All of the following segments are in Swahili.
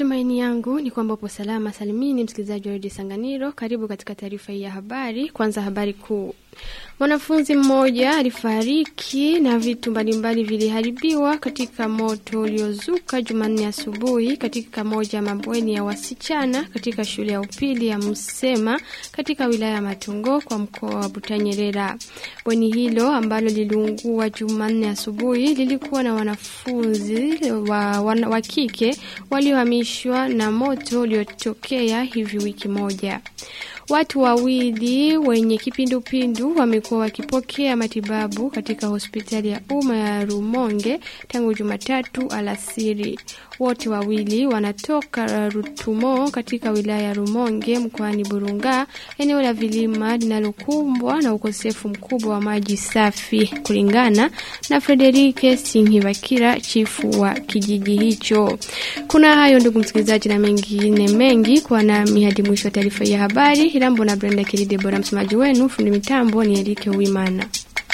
Matumaini yangu ni kwamba upo salama salimini, msikilizaji wa redio Sanganiro. Karibu katika taarifa hii ya habari. Kwanza habari kuu. Mwanafunzi mmoja alifariki na vitu mbalimbali viliharibiwa katika moto uliozuka Jumanne asubuhi katika moja ya mabweni ya wasichana katika shule ya upili ya Msema katika wilaya ya Matungo kwa mkoa wa Butanyerera. Bweni hilo ambalo liliungua Jumanne asubuhi lilikuwa na wanafunzi wa, wa, wa kike waliohamishwa na moto uliotokea hivi wiki moja. Watu wawili wenye kipindupindu wamekuwa wakipokea matibabu katika hospitali ya umma ya Rumonge tangu Jumatatu alasiri. Wote wawili wanatoka Rutumo katika wilaya ya Rumonge mkoani Burunga, eneo la vilima linalokumbwa na ukosefu mkubwa wa maji safi, kulingana na Frederike Sinhibakira, chifu wa kijiji hicho. Kuna hayo ndugu msikilizaji, na mengine mengi kwa nami hadi mwisho wa taarifa ya habari. Hirambo na Brenda Kiride bora, msemaji wenu, fundi mitambo ni Erike Uimana.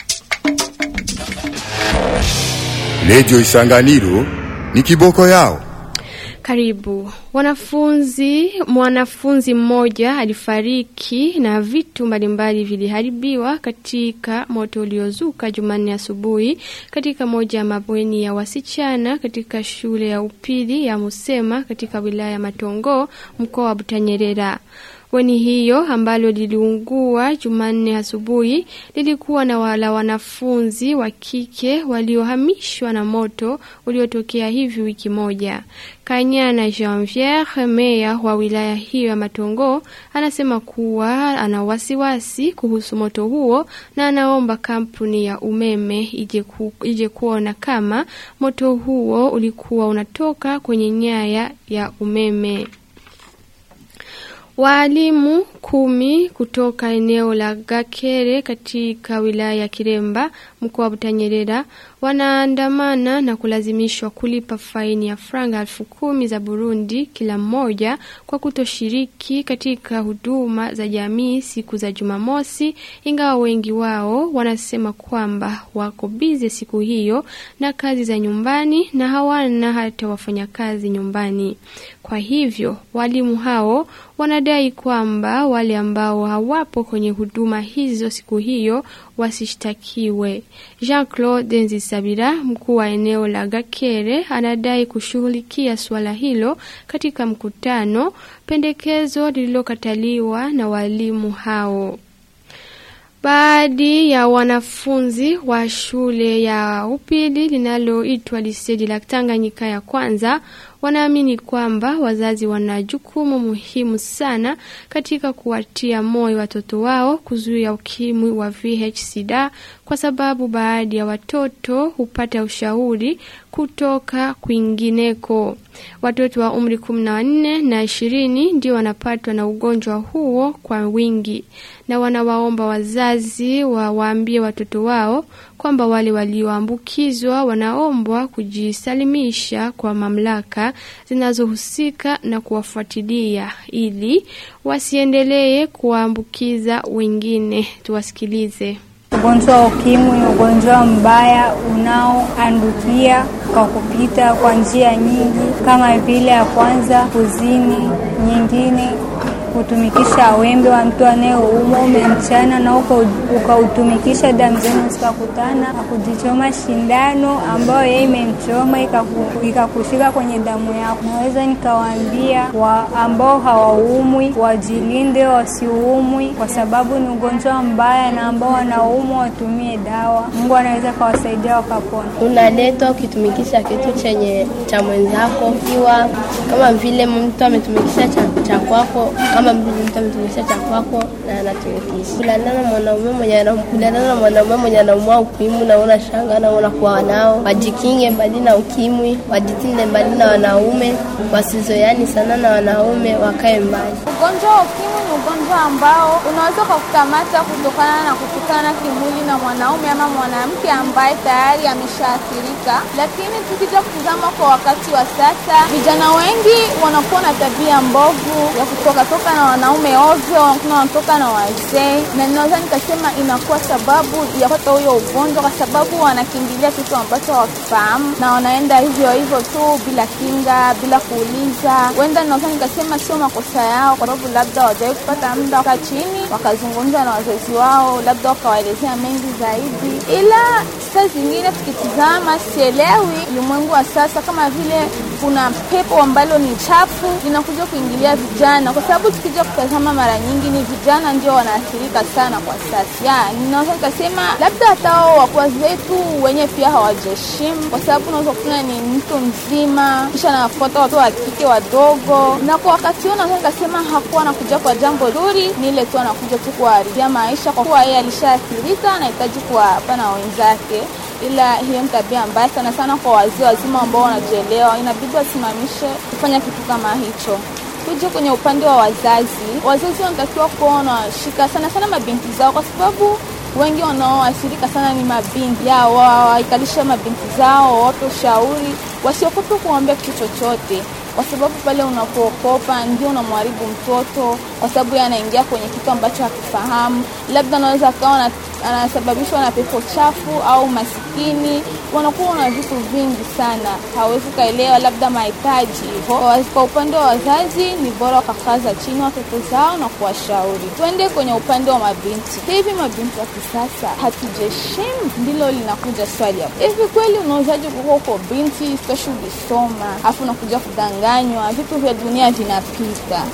Redio Isanganiro ni kiboko yao. Karibu. Wanafunzi, mwanafunzi mmoja alifariki na vitu mbalimbali viliharibiwa katika moto uliozuka Jumanne asubuhi katika moja ya mabweni ya wasichana katika shule ya upili ya Musema katika wilaya ya Matongo mkoa wa Butanyerera. Bweni hiyo ambalo liliungua Jumanne asubuhi lilikuwa na wala wanafunzi wa kike waliohamishwa na moto uliotokea hivi wiki moja. Kanyana Janvier, meya wa wilaya hiyo ya Matongo, anasema kuwa ana wasiwasi kuhusu moto huo na anaomba kampuni ya umeme ije, ku, ije kuona kama moto huo ulikuwa unatoka kwenye nyaya ya umeme. Waalimu kumi kutoka eneo la Gakere katika wilaya ya Kiremba mkoa wa Butanyerera wanaandamana na kulazimishwa kulipa faini ya franga elfu kumi za Burundi kila mmoja kwa kutoshiriki katika huduma za jamii siku za Jumamosi, ingawa wengi wao wanasema kwamba wako bize siku hiyo na kazi za nyumbani na hawana hata wafanyakazi nyumbani. Kwa hivyo walimu hao wanadai kwamba wale ambao hawapo kwenye huduma hizo siku hiyo wasishtakiwe. Jean-Claude Nzisabira, mkuu wa eneo la Gakere, anadai kushughulikia suala hilo katika mkutano, pendekezo lililokataliwa na walimu hao. Baadhi ya wanafunzi wa shule ya upili linaloitwa Lisedi la Tanganyika ya kwanza wanaamini kwamba wazazi wana jukumu muhimu sana katika kuwatia moyo watoto wao kuzuia ukimwi wa VIH/SIDA kwa sababu baadhi ya watoto hupata ushauri kutoka kwingineko. Watoto wa umri kumi na wanne na ishirini ndio wanapatwa na ugonjwa huo kwa wingi, na wanawaomba wazazi wawaambie watoto wao kwamba wale walioambukizwa wanaombwa kujisalimisha kwa mamlaka zinazohusika na kuwafuatilia ili wasiendelee kuwaambukiza wengine. Tuwasikilize. Ugonjwa wa ukimwi, ugonjwa mbaya unaoandukia kwa kupita kwa njia nyingi, kama vile ya kwanza kuzini, nyingine kutumikisha wembe wa mtu anayeumwa umemchana na ukautumikisha, damu zenu zikakutana na kujichoma shindano ambayo yeye imemchoma ikakushika kwenye damu yako. Naweza nikawaambia wa ambao hawaumwi wajilinde, wasiumwi, kwa sababu ni ugonjwa mbaya, na ambao wanaumwa watumie dawa. Mungu anaweza kawasaidia wakapona. Unaletwa ukitumikisha kitu chenye cha mwenzako, ikiwa kama vile mtu ametumikisha cha, cha kwako kama mtu ametumikisha cha kwako na anatumikisha kulandana mwanaume mwenye kulandana na mwanaume mwenye anaumwa ukimwi, na una shanga na unakuwa nao, wajikinge mbali na ukimwi, wajitinde mbali na wanaume, wasizoeani sana na wanaume, wakae mbali. Ugonjwa wa ukimwi ni ugonjwa ambao unaweza kukamata kutokana na kutukana kimwili na mwanaume ama mwanamke ambaye tayari ameshaathirika. Lakini tukija kutizama kwa wakati wa sasa, vijana wengi wanakuwa na tabia mbovu ya kutoka toka wanatoka na wanaume ovyo, wengine wanatoka na wazee, na ninaweza nikasema inakuwa sababu ya kupata huyo ugonjwa, kwa sababu wanakimbilia kitu ambacho hawakifahamu na wanaenda hivyo hivyo tu bila kinga, bila kuuliza. Huenda ninaweza nikasema sio makosa yao, kwa sababu labda hawajawahi kupata muda wakaa chini wakazungumza na wazazi wao, labda wakawaelezea mengi zaidi, ila saa zingine tukitizama, sielewi ulimwengu wa sasa, kama vile kuna pepo ambalo ni chafu linakuja kuingilia vijana, kwa sababu tukija kutazama, mara nyingi ni vijana ndio wanaathirika sana kwa sasa. Ya, ninaweza nikasema labda hata hao wakubwa zetu wenye pia hawajaheshimu, kwa sababu unaweza kuona ni mtu mzima kisha anafuata watu wa kike wadogo, na kwa wakati huo naweza nikasema hakuwa anakuja kwa jambo zuri, ni ile tu anakuja tu kuharibia maisha, kwa kuwa yeye alishaathirika, anahitaji kuwapa na wenzake ila hiyo ni tabia mbaya sana sana kwa wazee wazima ambao wanajielewa, inabidi wasimamishe kufanya kitu kama hicho. Tuje kwenye upande wa wazazi, wazazi wanatakiwa kuwa wanashika sana sana mabinti zao, kwa sababu wengi wanaoathirika sana ni mabinti yao, waikalishe mabinti zao, wawape ushauri, wasiogope kuambia kitu chochote kwa sababu pale unapookopa ndio unamharibu mtoto, kwa sababu yeye anaingia kwenye kitu ambacho hakifahamu. Labda anaweza akawa anasababishwa na pepo chafu au masikini, wanakuwa na vitu vingi sana, hawezi kaelewa labda mahitaji hivyo. Kwa upande wa wazazi, ni bora wakakaza chini watoto zao na kuwashauri. Tuende kwenye upande wa mabinti. Hivi mabinti wa kisasa hatujaheshimu? Ndilo linakuja swali hapo. Hivi kweli unawezaje kuwa uko binti istoshi ulisoma afu unakuja kudanganywa? Vitu vya dunia vinapita.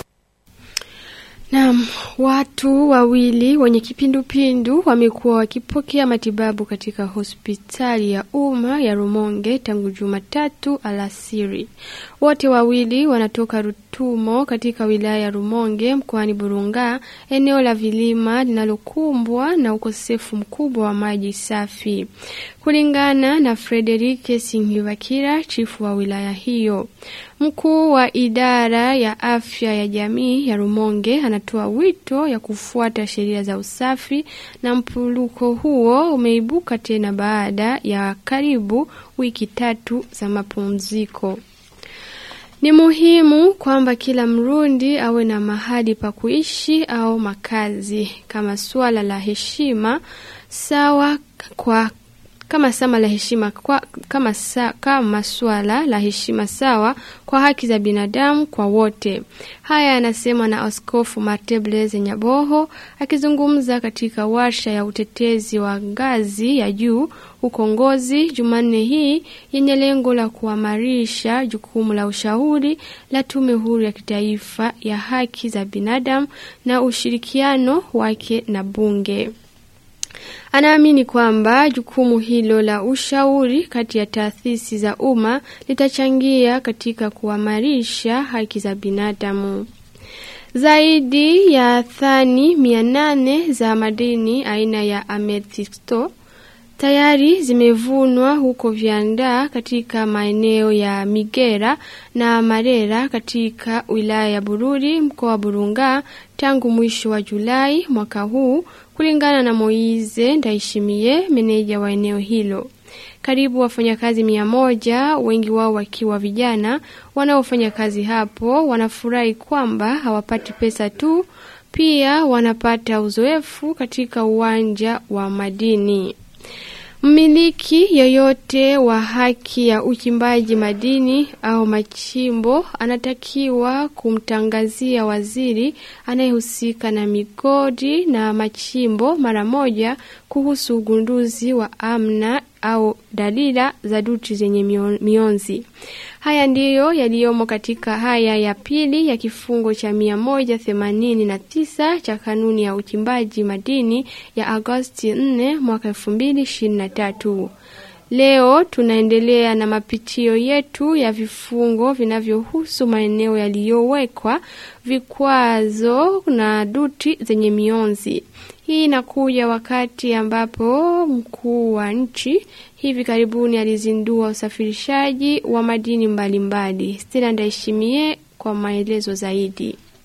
Naam, watu wawili wenye kipindupindu wamekuwa wakipokea matibabu katika hospitali ya umma ya Rumonge tangu Jumatatu alasiri. Wote wawili wanatoka Rutumo katika wilaya ya Rumonge mkoani Burunga, eneo la vilima linalokumbwa na ukosefu mkubwa wa maji safi. Kulingana na Frederike Singhibakira, chifu wa wilaya hiyo. Mkuu wa idara ya afya ya jamii ya Rumonge anatoa wito ya kufuata sheria za usafi na mpuluko huo umeibuka tena baada ya karibu wiki tatu za mapumziko. Ni muhimu kwamba kila Mrundi awe na mahali pa kuishi au makazi kama suala la heshima sawa kwa kama sama la heshima kwa, kama, sa, kama swala la heshima sawa kwa haki za binadamu kwa wote. Haya yanasemwa na Askofu Marte Blaise Nyaboho akizungumza katika warsha ya utetezi wa ngazi ya juu huko Ngozi Jumanne hii yenye lengo la kuamarisha jukumu la ushauri la Tume Huru ya Kitaifa ya Haki za Binadamu na ushirikiano wake na bunge. Anaamini kwamba jukumu hilo la ushauri kati ya taasisi za umma litachangia katika kuimarisha haki za binadamu. Zaidi ya thani mia nane za madini aina ya amethisto tayari zimevunwa huko Viandaa katika maeneo ya Migera na Marera katika wilaya ya Bururi mkoa wa Burunga tangu mwisho wa Julai mwaka huu kulingana na Moize Ndaishimie, meneja wa eneo hilo. Karibu wafanyakazi mia moja, wengi wao wakiwa vijana wanaofanya kazi hapo, wanafurahi kwamba hawapati pesa tu, pia wanapata uzoefu katika uwanja wa madini. Mmiliki yoyote wa haki ya uchimbaji madini au machimbo anatakiwa kumtangazia waziri anayehusika na migodi na machimbo mara moja kuhusu ugunduzi wa amna au dalila za duti zenye mionzi. Haya ndiyo yaliyomo katika haya ya pili ya kifungo cha mia moja themanini na tisa cha kanuni ya uchimbaji madini ya Agosti 4 mwaka elfu mbili ishirini na tatu. Leo tunaendelea na mapitio yetu ya vifungo vinavyohusu maeneo yaliyowekwa vikwazo na duti zenye mionzi. Hii inakuja wakati ambapo mkuu wa nchi hivi karibuni alizindua usafirishaji wa madini mbalimbali. Stella Ndaishimie kwa maelezo zaidi.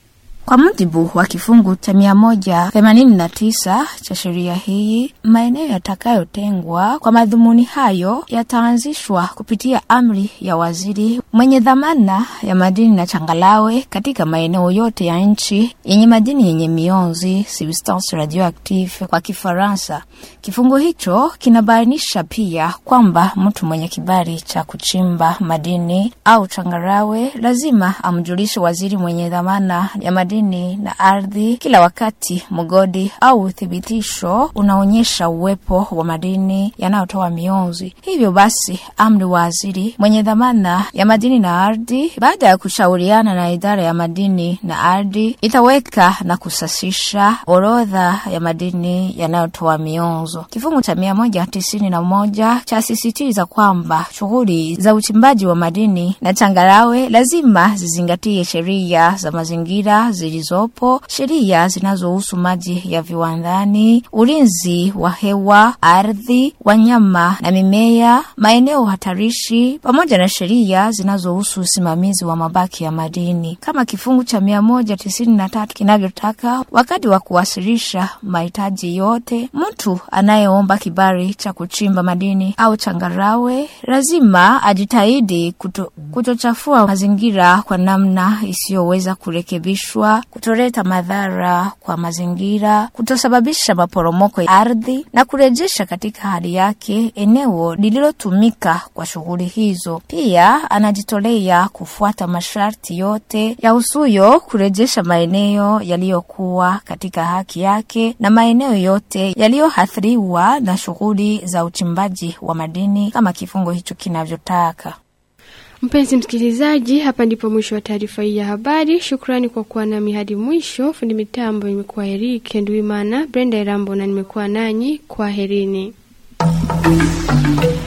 Kwa mujibu wa kifungu cha mia moja themanini na tisa cha sheria hii, maeneo yatakayotengwa kwa madhumuni hayo yataanzishwa kupitia amri ya waziri mwenye dhamana ya madini na changalawe katika maeneo yote ya nchi yenye madini yenye mionzi substance radioactive kwa Kifaransa. Kifungu hicho kinabainisha pia kwamba mtu mwenye kibali cha kuchimba madini au changarawe lazima amjulishe waziri mwenye dhamana ya madini na ardhi kila wakati mgodi au uthibitisho unaonyesha uwepo wa madini yanayotoa mionzi. Hivyo basi, amri waziri mwenye dhamana ya madini na ardhi, baada ya kushauriana na idara ya madini na ardhi, itaweka na kusasisha orodha ya madini yanayotoa mionzo. Kifungu cha mia moja tisini na moja chasisitiza kwamba shughuli za uchimbaji wa madini na changarawe lazima zizingatie sheria za mazingira zilizopo, sheria zinazohusu maji ya viwandani, ulinzi wa hewa, ardhi, wanyama na mimea, maeneo hatarishi, pamoja na sheria zinazohusu usimamizi wa mabaki ya madini, kama kifungu cha mia moja tisini na tatu kinavyotaka. Wakati wa kuwasilisha mahitaji yote, mtu anayeomba kibali cha kuchimba madini au changarawe lazima ajitahidi kuto, kutochafua mazingira kwa namna isiyoweza kurekebishwa, kutoleta madhara kwa mazingira, kutosababisha maporomoko ya ardhi na kurejesha katika hali yake eneo lililotumika kwa shughuli hizo. Pia anajitolea kufuata masharti yote ya usuyo kurejesha maeneo yaliyokuwa katika haki yake na maeneo yote yaliyoathiriwa na shughuli za uchimbaji wa madini kama kifungo hicho kinavyotaka. Mpenzi msikilizaji, hapa ndipo mwisho wa taarifa hii ya habari. Shukrani kwa kuwa nami hadi mwisho. Fundi mitambo imekuwa Eric Nduimana, Brenda Erambo na nimekuwa nanyi. Kwaherini.